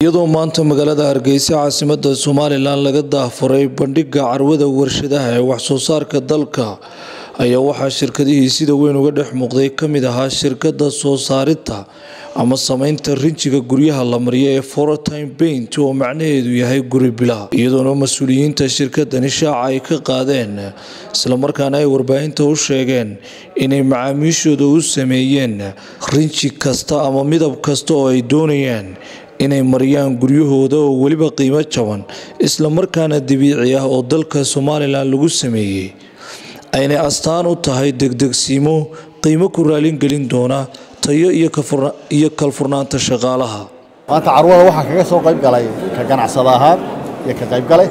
iyadoo maanta magaalada hargeysa caasimada somalilan laga daahfuray bandhiga carwada warshadaha ee waxsoo saarka dalka ayaa waxaa shirkadihii sida weyn uga dhex muuqday kamid ahaa shirkada soo saaridta ama sameynta rinjiga guryaha la mariyo ee fortime paint oo macnaheedu yahay guri bilaha iyadoona mas-uuliyiinta shirkadani shaaca ay ka qaadeen islamarkaana ay warbaahinta u sheegeen inay macaamiishooda u sameeyeen rinji kasta ama midab kasta oo ay doonayaan inay mariyaan guryahooda oo weliba qiimo jaban islamarkaana dabiici ah oo dalka somalilan lagu sameeyey aynay astaan u tahay degdegsiimo qiimo ku raalingelin doona tayo iyo kalfurnaanta shaqaalaha maanta carwada waxaa kaga soo qayb galay ka ganacsada ahaan iyo ka qaybgale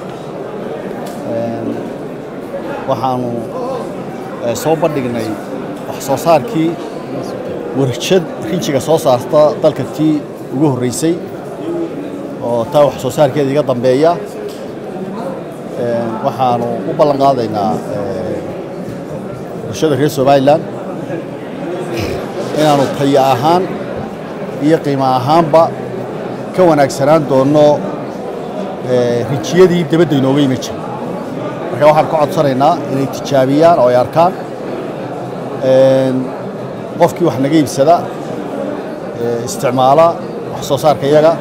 waxaanu soo bandhignay wax soo saarkii warshad rinjiga soo saarta dalka tii ugu horreysay oo taa wax soo saarkeeda iga dambeeya waxaanu u ballan qaadaynaa bulshada reer somalilan inaanu tayo ahaan iyo qiimo ahaanba ka wanaagsanaan doonno rijiyadii dabadda inooga yimi jira marka waxaan ka codsanaynaa inay tijaabiyaan oo ay arkaan qofkii wax naga iibsada isticmaala wax soo saarka iyaga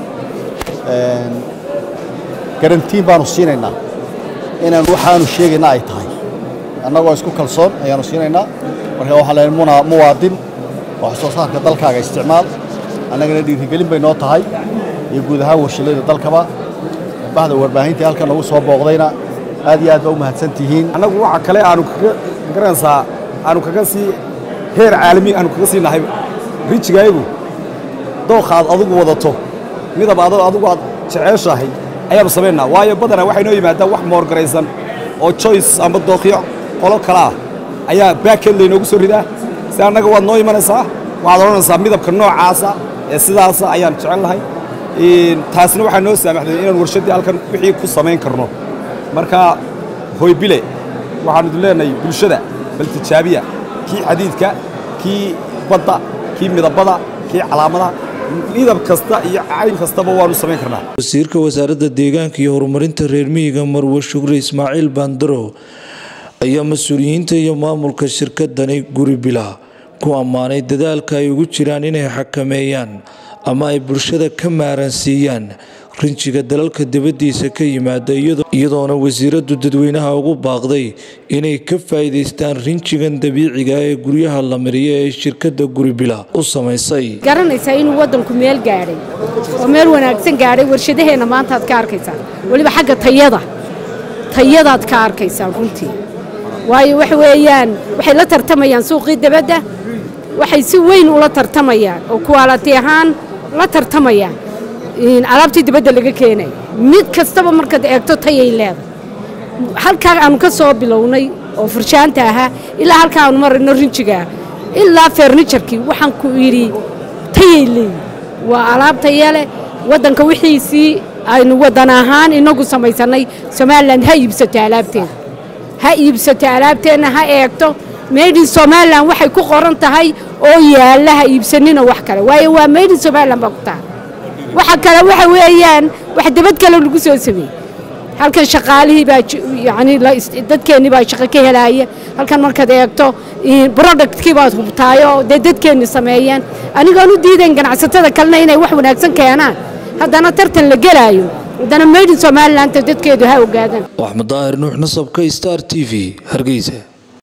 garantiin baanu siinaynaa inaan waxaanu sheegayna ay tahay annagoo isku kalsoon ayaanu siinaynaa marka waxaan leeyahay muwaadin wax soo saarka dalkaaga isticmaal annagana dhiirigelin bay noo tahay iyo guud ahaan warshadada dalkaba bahda warbaahintii halkan nagu soo booqdayna aad iyo aad baa u mahadsan tihiin annagu waxa kale aanu kaga garanaysaa aanu kaga sii heer caalami aanu kaga sii nahay rijigaayagu dooqaad adugu wadato midab adoo adugu aad jeceeshahay ayaanu samaynaa waayo badanaa waxay noo yimaadaan wax moorgaraysan oo joyce amba dooqyo qolo kale ah ayaa baaked laynoogu soo ridaa si annaga waad noo imanaysaa waxaad odhanaysaa midabka noocaasa ee sidaasa ayaan jecel lahay taasna waxaa noo saamaxday inaan warshaddii halkan wixii ku samayn karno marka hoybile waxaanu idin leenahay bulshada bal tijaabiya kii xadiidka kii badda kii midabada kii calaamadaha midab kasta iyo cayn kastaba waanu samayn karnaa wasiirka wasaaradda deegaanka iyo horumarinta reer miyiga marwe shukri ismaaciil bandaro ayaa mas-uuliyiinta iyo maamulka shirkadani guri bila ku ammaanay dadaalka ay ugu jiraan inay xakameeyaan ama ay bulshada ka maaransiiyaan rinjiga dalalka dibaddiisa ka yimaada iyadoona wasiiraddu dadweynaha ugu baaqday inay ka faa'iidaystaan rinjigan dabiiciga ee guryaha la mariyo ee shirkadda guribila u samaysay garanaysaa inuu waddanku meel gaadhay oo meel wanaagsan gaadhay warshadaheenna maanta aad ka arkaysaan weliba xagga tayada tayadaad ka arkaysaan runtii waayo waxa weeyaan waxay la tartamayaan suuqii dabadda waxay si weyn ula tartamayaan oo kuwaalati ahaan la tartamayaan alaabtii dibadda laga keenay mid kastaba markaad eegto tayay leedahay halkaa aanu ka soo bilownay oo furshaanta ahaa ilaa halkaa aanu marayno rinjigaa ilaa fernijarkii waxaan ku yidhi tayay leeyihi waa alaab taya leh waddanka wixiisii aynu waddan ahaan inagu samaysannay somalilan ha iibsato alaabteeda ha iibsato alaabteenna ha eegto maydin somalilan waxay ku qoran tahay oo yaalla ha iibsanina wax kale waayo waa maydin somalilan baa ku tahay waxa kale waxa weeyaan wax dabad kale lagu soo sameeyey halkan shaqaalihii baa yani dadkeennii baa shaqo ka helaaya halkan markaad eegto productkii baad hubtaayoo dee dadkeenni sameeyeen anigoon u diidayn ganacsatada kalena inay wax wanaagsan keenaan haddana tartan la gelaayo haddana maydin somaliland dadkeedu ha ogaadaan axmed daahir nuux nasabka star t v hargeysa